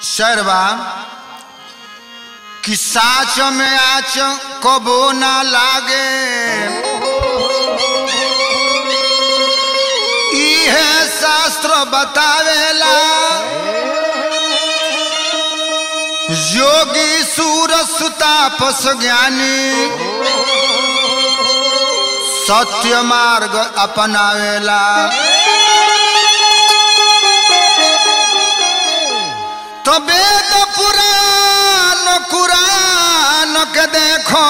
शर्वा कि साच में आच कबो ना लागे इहे शास्त्र बतावेला योगी सूर सुतापस ज्ञानी सत्य मार्ग अपनावेला तो वेद पुराण कुरान के देखो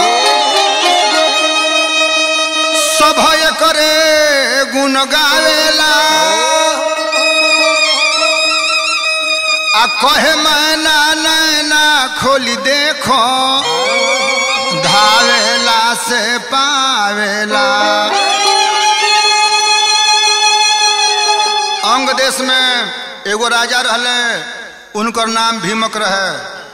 सभय करे गुण गावेला आ कहे मैना नैना खोली देखो धावेला से पावेला अंग देश में एगो राजा रहले उनकर नाम भीमक रहे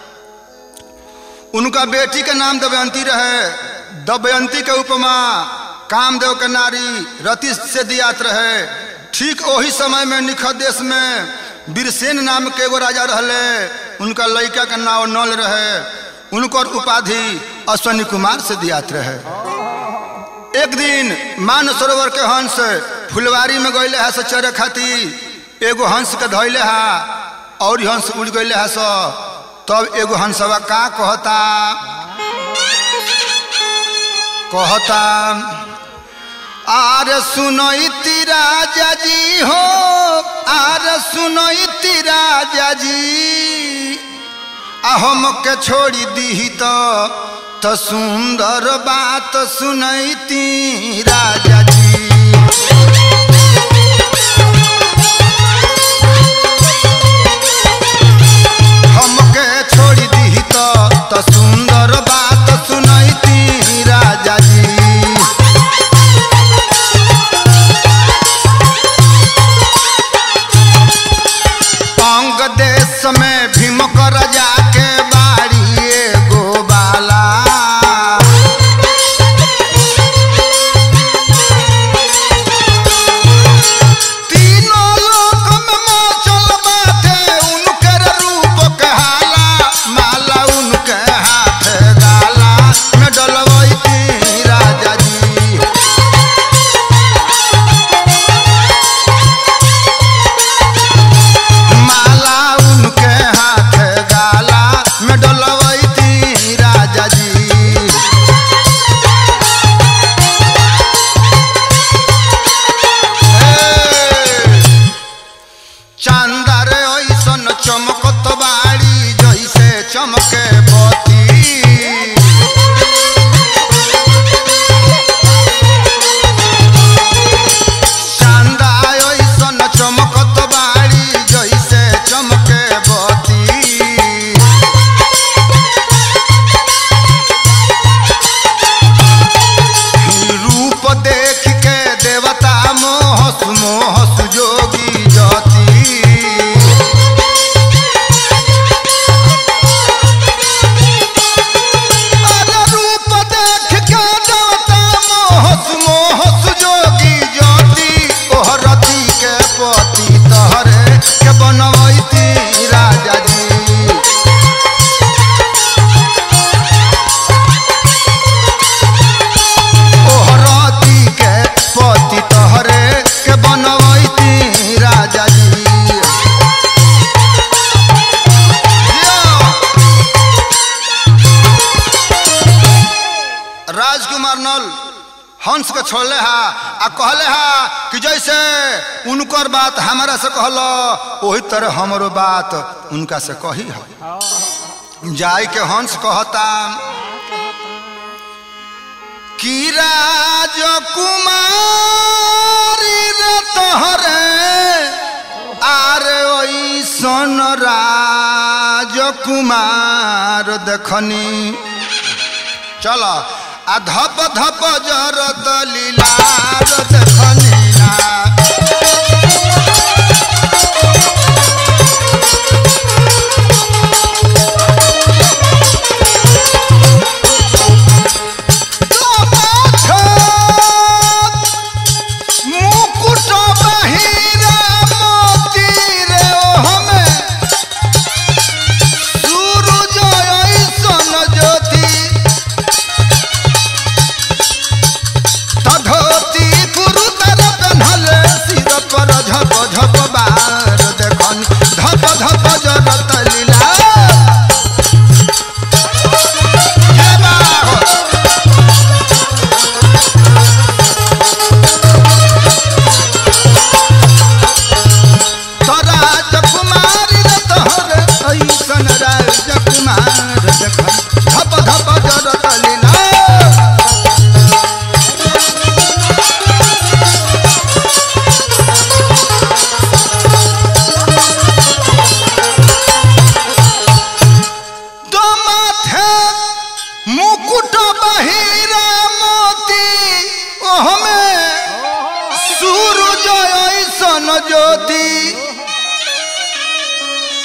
उनका बेटी के नाम दमयंती रहे दमयंती के उपमा कामदेव के नारी रति से दियात रहे ठीक वही समय में निखत देश में बीरसेन नाम के एगो राजा रहले उनका लड़का के नाम नल रहे उनकर उपाधि अश्वनी कुमार से दियात रहे एक दिन मान सरोवर के हंस फुलवारी में गईले है से चरे खातिर एगो हंस के धैले है और हंस उड़ गईले है सो तब एगो हंसवा का कहता कहता आर सुनई राजा जी हो आर सुनई राजा जी आ हम के छोड़ी दी तो तो सुंदर बात सुनई राजा जी हमके छोड़ी दी तो तो सुंदर बात सुनई राजा जी अंग देश में भीमक राजा के बाड़ी एगो बाला तीनों लोक में मचल बाटे उनकर रूप के हाला माला उनके हाथ गाला में डलवैती राजा जी माला उनके हाथ गाला में डलवैती राजा जी चांदार ऐसन चमकत बाड़ी जैसे चमके बती चांदा ऐसन चमकत बाड़ी जैसे चमके बती रूप देख के देवता मोहस मोहस जोगी जती अरे रूप देख के देवता मोहस मोहस जोगी जती ओहरती के पति तहरे के बनवैती राजा जी ओहरती के पति तहरे के बनवैती राजा जी राजकुमार नल हंस के छोड़ले हा आ कहले हा कि जैसे उनकर बात हमारा से कहल वही तरह हमरो बात उनका से कही है जाय के हंस कहता कि राजकुमारी रे तोहरे आरे ओइसन राजकुमार देखनी चल आ धप धप जरत लीलार देखनी ना मुकुट बहिरा मोती रे ओ हमें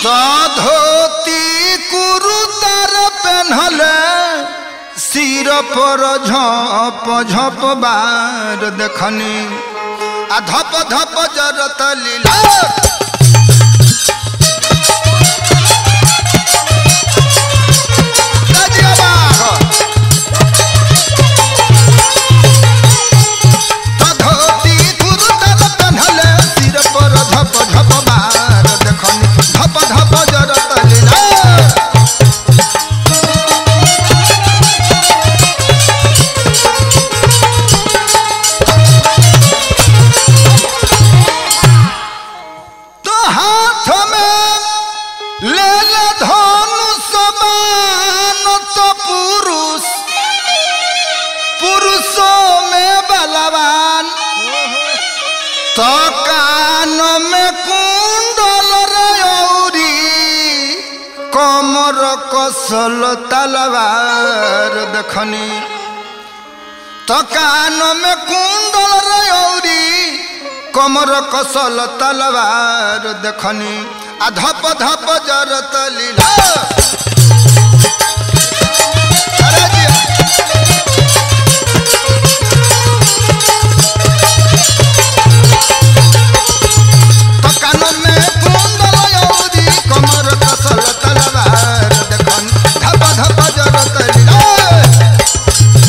तो धोती कुरुतर पेन्हले सिर पर झप झप बार देखनी आ धप धप जरत लीला ताजिया बाघ। तो धोती कुरुतर पेन्हले सिर पर झप झप बार देखनी धप धप जरत लीला तो हाथ में ले ले धनुष बाण तो पुरुष पुरुषों में बलवान तो कान में कुंडल रे औरी कमर कसल तलवार देखनी तो कान में कुंडल रे औरी कमर कसल तलवार देखनी आ धप धप जरत लीला अरे जिया। तो कान में कुंडल औरी कमर कसल तलवार देखनी धप धप जरत लीला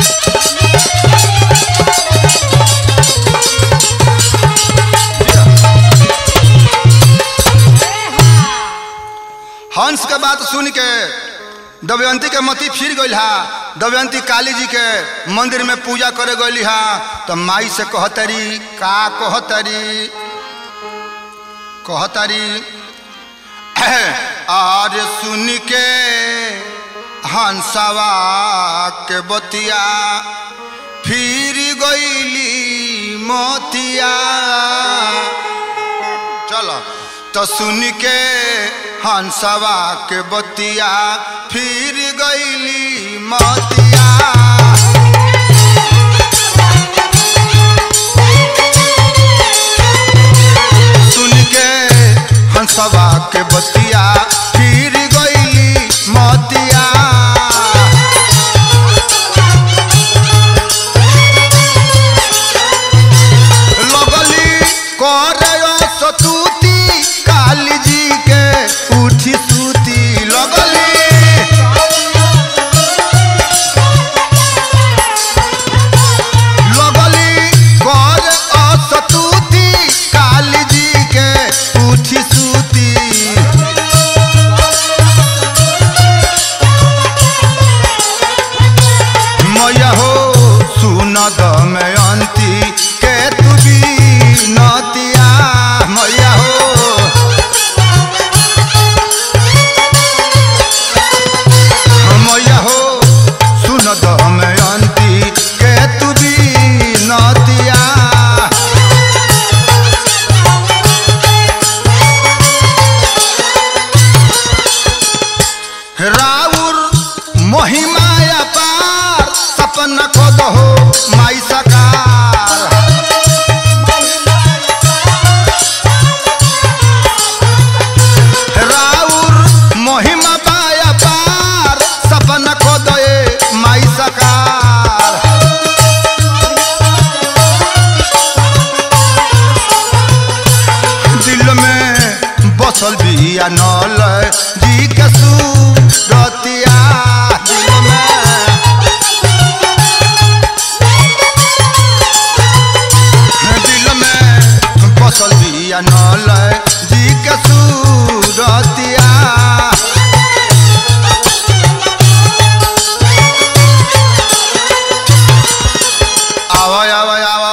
हंस के बात सुन के दमयंती के मती फिर गई हा दमयंती काली जी के मंदिर में पूजा करे गई हा तो माई से कहतरी का कहतरी कहतरी और सुन के हंसवा के बतिया फिर गईली मोतिया चलो तो सुन के हंसवा के बतिया फिर गईली मतिया सुन के हंसवा के बतिया फिर गईली मतिया लगली करे सतूती काली जी के उठी सूती लगली लगली करे असतूती काली जी के उठी सूती मैया हो सुन दमयंती के तू भी नतिया मैया हो मैया हो सुन दमयंती के तू भी नतिया राउर महिमाया पार सपना को दहो माई सकार राउर महिमा पाया पार सपना को दे माई सकार दिल में बसल बिया नल जी के सूरतिया दिल में दिल में बसल बिया नल जी के सूरतिया आवा आवा आवा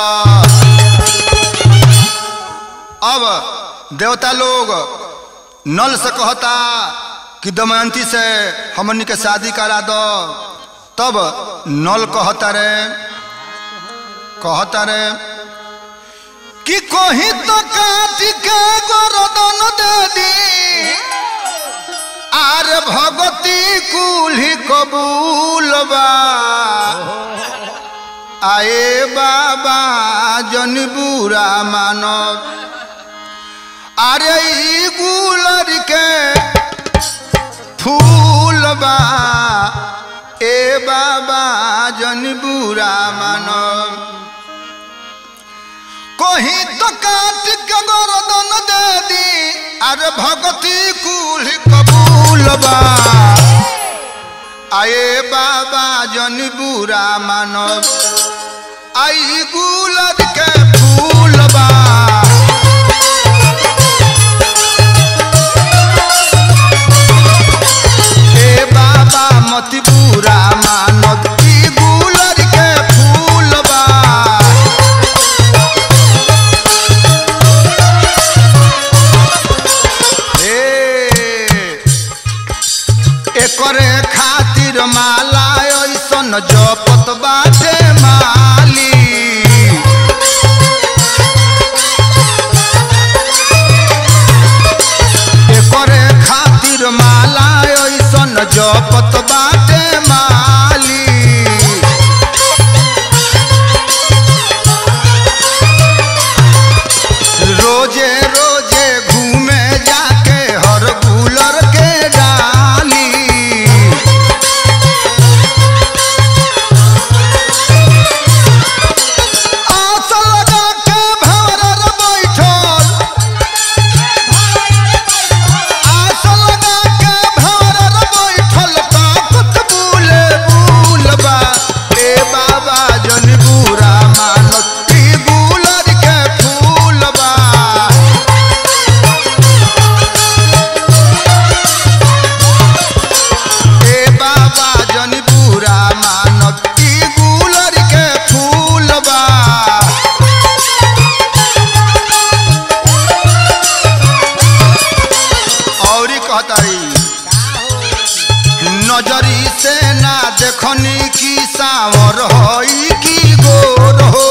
अब देवता लोग नल से कहता कि दमयंती से हमनी के शादी करा दो तब नल कहता रे कहता रे कि कहीं तो काट के गोरदन दे दी आर भगती कुल्ही कबूल बा आए बाबा जन बुरा मानव अरे ई गुलर के बा ए बाबा जन बुरा मानो कहीं तो काट के गर्दन दे दी अरे भगती कुल कबूल बा आए बाबा जन बुरा मानो आई गुलर के फूल बा ए बाबा मत बुरा मानत ई गुलर के फूल बा ए एकरे खातिर माला ऐसन जपत बाटे माली एकरे खातिर माला ऐसन जपत बाटे माली रोजे रोजे घूमे जाके हर गुलर के डाली आस लगा के भंवर बैठल आस लगा के भंवर बैठल ताकत बुले बुलबा ए बाबा जन बुरा मानत ई गुलर के फूलबा ए बाबा जन बुरा मानत ई गुलर के फूलबा औरी कहतारी नजरी से ना देखनी की सावर होई की गोर हो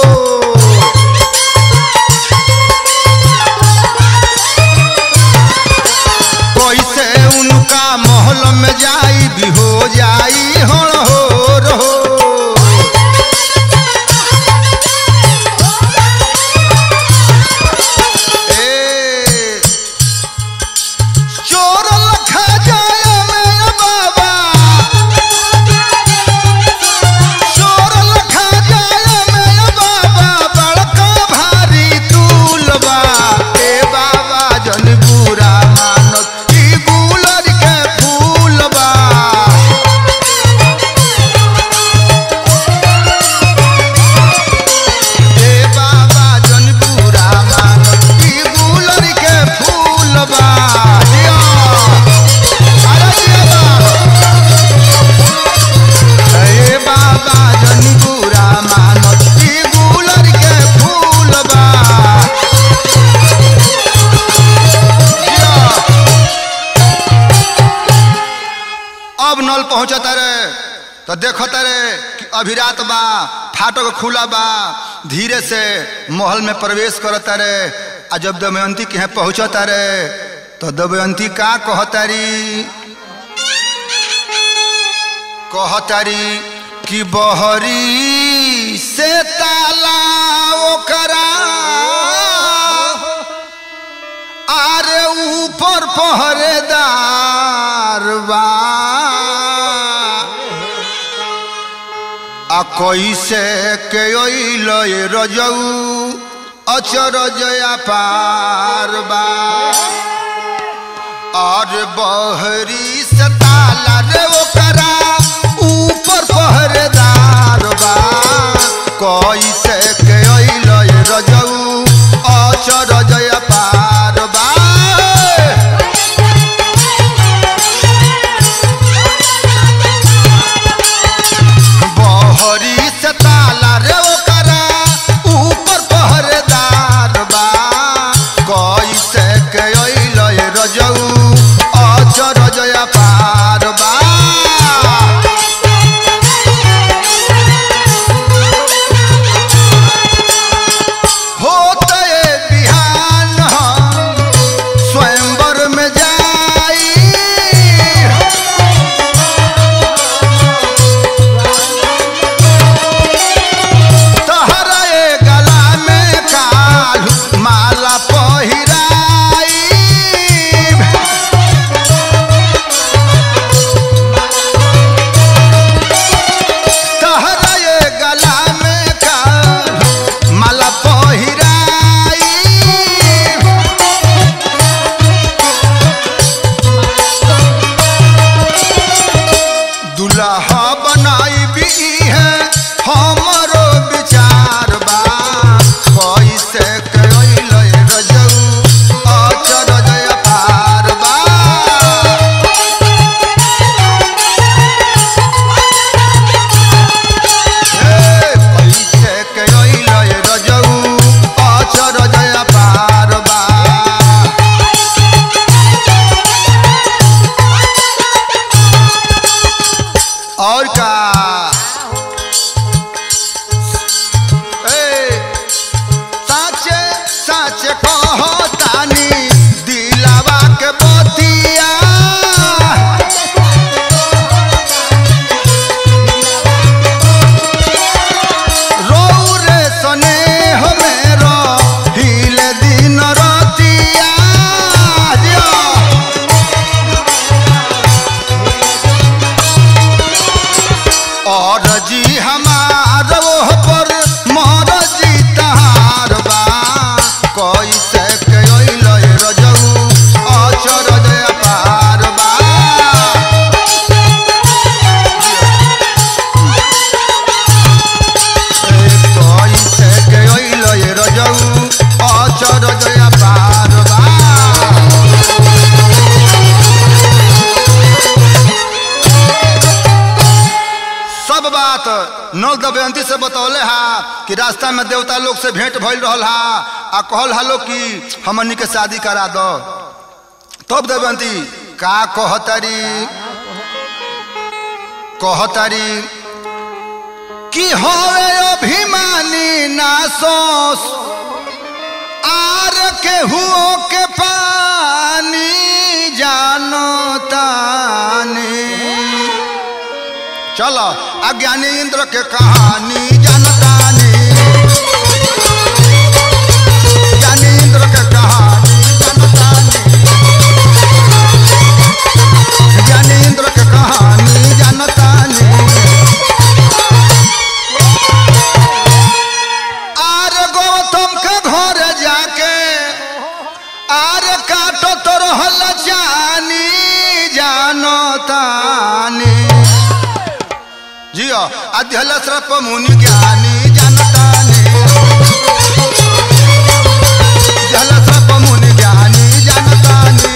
कैसे उनका महल में जाई भी हो जाई हण हो रहो ए चोर लखा जाए में बाबा चोर लखा जाए में बाबा बड़का भारी तूलबा ए बाबा जन बुरा मानत ई गुलर के फूलबा ए बाबा जन बुरा मानत ई गुलर के फूलबा जिया अरे जिया ए बाबा जन बुरा मानत ई गुलर के फूलबा जिया अब नल पहुंचता रे तो देखता रे कि अभी रात बा फाटक खुला बा धीरे से महल में प्रवेश करता रे आ जब दमयंती के यहाँ पहुंचता रे तो दमयंती का कहतारी कहतारी कि बहरी से ताला ओकरा आरे ऊपर पहरेदार बा आ कैसे के अइल ये रजऊ अचरजया पार बा और बहरी से ताला रे ओकरा ऊपर पहरेदार बा कैसे के अइल ये रजऊ अचरजया पार बा बहरी से ताला रे ओकरा ऊपर पहरेदार बा कैसे के अइल ये रजऊ अचरजया पार बा होते बिहार दमयंती से बतौले हा कि रास्ता में देवता लोग से भेंट भइल रहल हा आ कहल हा लोग कि हमनी के शादी करा दो तब दमयंती का कहतारी कहतारी कि होवे अभिमानी ना सोस आर के हुओ के पानी जानो तानी चलो अज्ञानी इंद्र के कहानी जानतानी ज्ञानी इंद्र के कहानी जानतानी ज्ञानी इंद्र के कहानी जानतानी आर गौतम के घर जाके आर काटो तो रहल जानी जानो तानी जियो अध्यल श्रप मुनि ज्ञानी जानतानी जल श्रप मुनि ज्ञानी जानतानी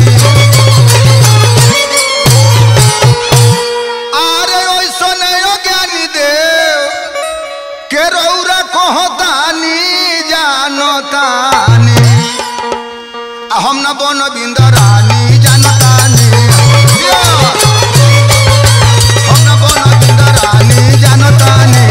आरे ओइसो नयो ज्ञानी देव के रौरा कहतानी जानतानी आ हम न बन बिंदरानी जानतानी जियो। हम न बन बिंदरानी जानतानी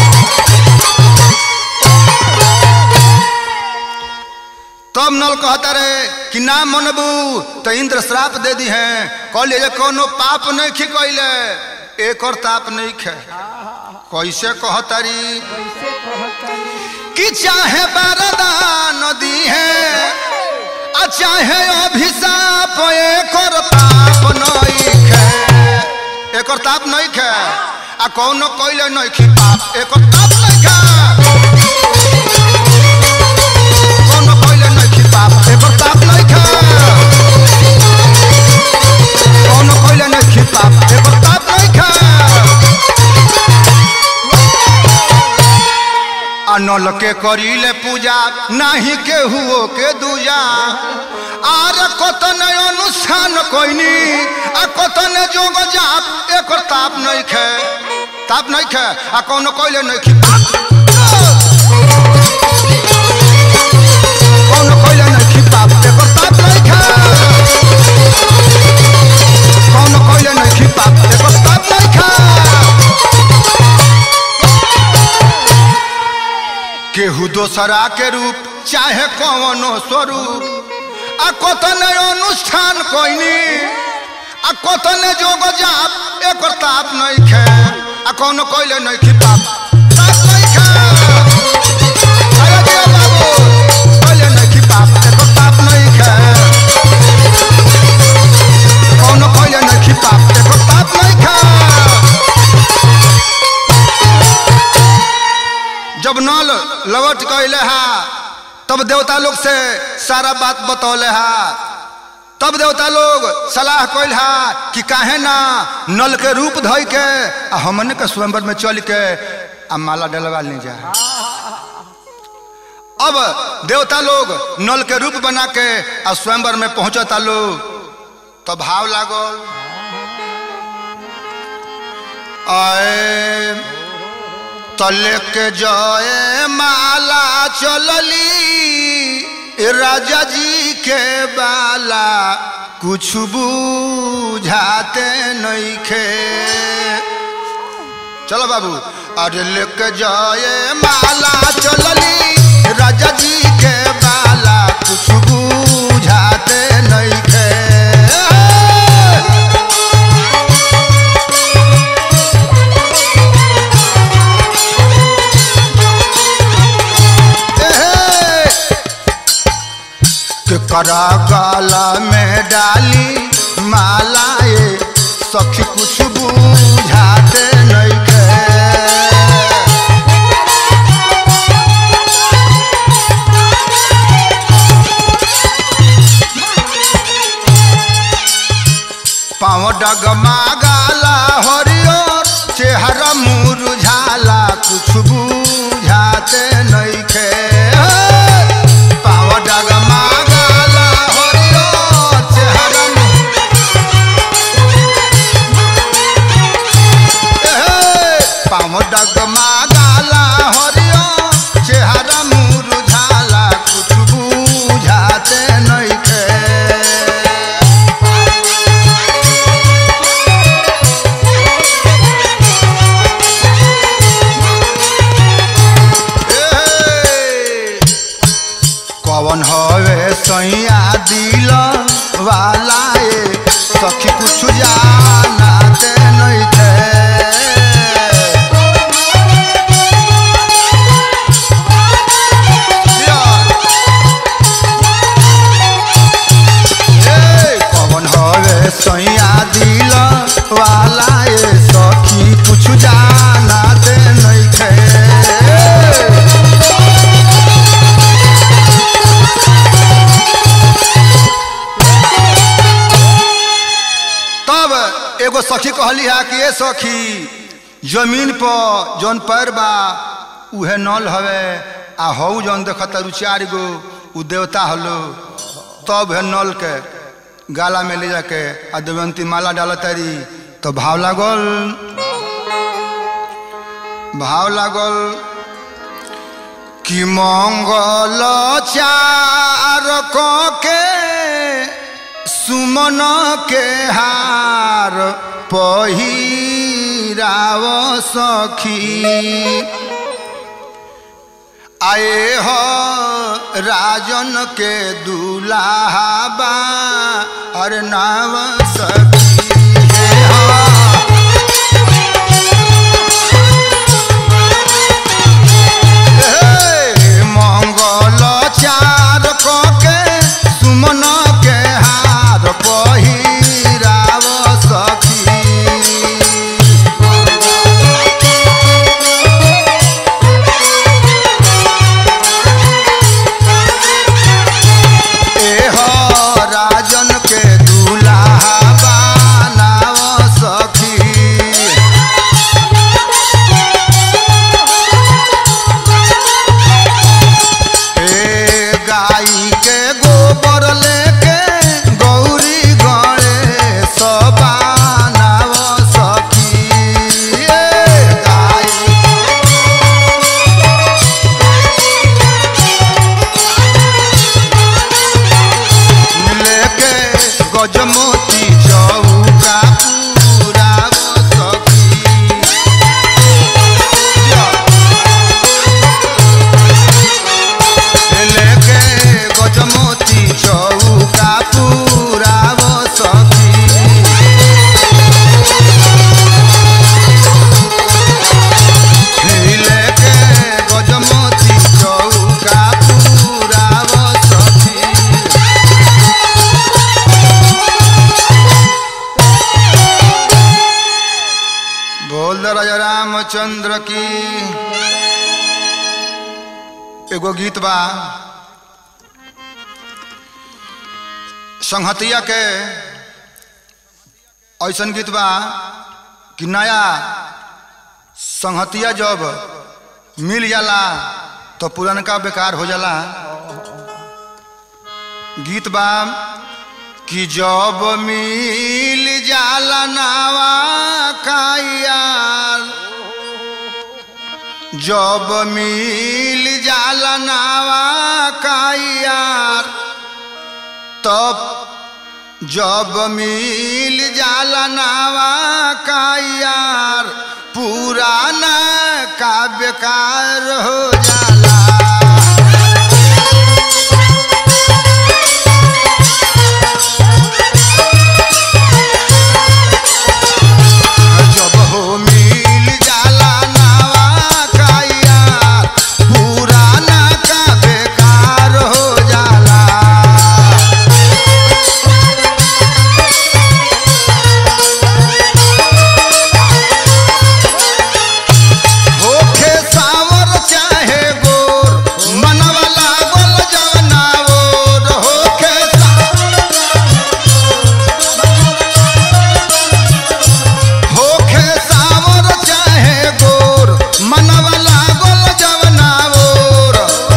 तब नल कहता रहे कि ना मनबू तो इंद्र श्राप दे दी है कहलिए जे कोनो पाप नहीं खी कैले एक और ताप नहीं खे कैसे कहतारी कैसे कहतारी कि चाहे वरदान दी है आ चाहे अभिशाप एक और ताप नहीं खे एक और ताप नहीं खे आ कौनो कैले नहीं खी पाप एक और ताप नहीं खे कौनो कैले नहीं खी पाप एक और ताप नहीं खे कौनो कैले नहीं खी पाप एक और ताप नहीं खे अनल के करीले पूजा नाही के हुओ के दूजा आर कतन अनुष्ठान कोइनी आ कतन जोग जाप एकर ताप नहीं खे ताप नहीं खे आ कौनो कोइले नहीं खी कौनो कोइले नहीं खी पाप एकर ताप नहीं खे कौनो कोइले नहीं खी पाप एकर ताप नहीं खे केहू दोसरा के रूप चाहे कौनो स्वरूप आ कतन अनुष्ठान कोइनी आ कतन जोग जाप एक ताप नहीं खे आ कौनो कोइले नहीं खी पाप ताप नहीं खे अरे दिया बाबू कोइले नहीं खी पाप एक ताप नहीं खे कौनो कोइले नहीं खी पाप एक ताप नहीं खे जब नल लवट कैले हा तब देवता लोग से सारा बात बतौले हा तब देवता लोग सलाह कैल हा कि काहे ना नल के रूप धइ के आ हमन के स्वयंवर में चल के आ माला डलवा ले जा अब देवता लोग नल के रूप बना के आ स्वयंवर में पहुंचता लोग तो भाव लागल आए तले के जय माला चलली राजा जी के बाला कुछ बुझाते नहीं खे चलो बाबू अरे लेके जय माला चलली राजा जी के बाला कुछ बुझाते नहीं खे करा गाला में डाली मालाए सखी कुछ बुझाते नहीं के पाँव डगमा गाला हरियर चेहरा मुरझाला कुछ बुझाते नहीं खे पाँव डगमा गाला हरियर चेहरा पाँव डगमा गाला एगो सखी कहली है कि ए सखी जमीन पर जौन पैर बा उहे नल हवे आ हऊ जौन देखता रु चार गो उ देवता हलो तब है नल के गाला में ले जाके आ देवंती माला डाल तारी तो भाव लागल भाव लागल कि मंगल चार क के सुमन के हार पहिराव सखी आए हो राजन के दुलाहा बा अरे नाव सखी हे हो हे मंगल चार के सुमन के हार पहिराव सखी एह राजन के दूल्हा बनाव सखी ए गाई के गोबर लेके गौरी गणे सबानाव सखी ए गाई लेके गजमोती चौका पूराव सखी लेके गजमोती चौका पूराव सखी लेके गजमोती चौका पूराव सखी बोल दे राजा रामचंद्र की एगो गीत बा संहतिया के ऐसन गीत बा कि नया संहतिया जब मिल जाला तो पुरनका बेकार हो जाला गीत बा कि जब मिल जाला नावा कायार जब मिल जाला नावा कायार तब जब मिल जाला नावा कायार पुराना का बेकार हो जाला जब हो मिल जाला नावा काया पुराना का बेकार हो जाला होखे सावर चाहे गोर मनवा लागल जवना ओर होखे होखे सावर चाहे गोर मनवा लागल जवना ओर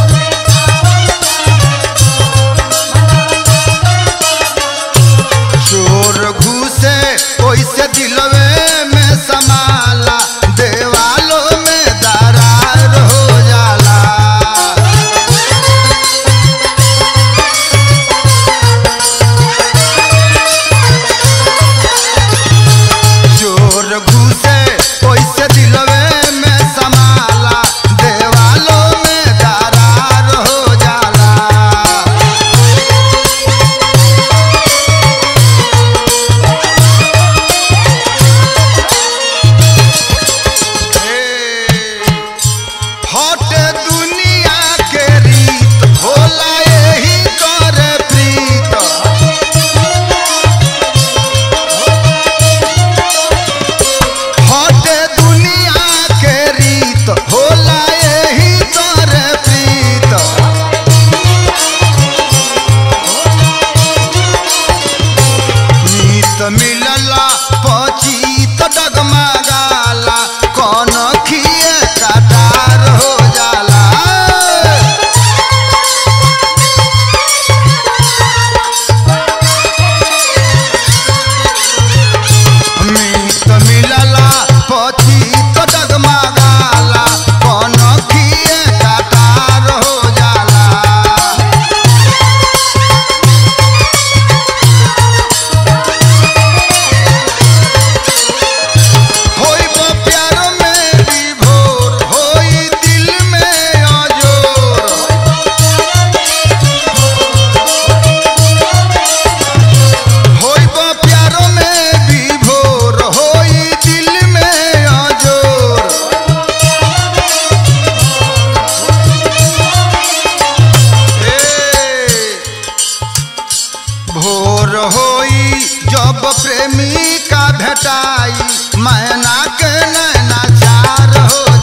चोर घुसे ओइसे दिलवे में समाला देवालों में दरार हो जाला चोर घुसे ओइसे दिलवे में समाला देवालों में दरार हो जाला हट दुनिया के रीत होला यही कर प्रीत हट दुनिया के रीत होला यही कर प्रीत नीत मिलला पची होई जब प्रेमी का भेटाई मैना के नैना चार हो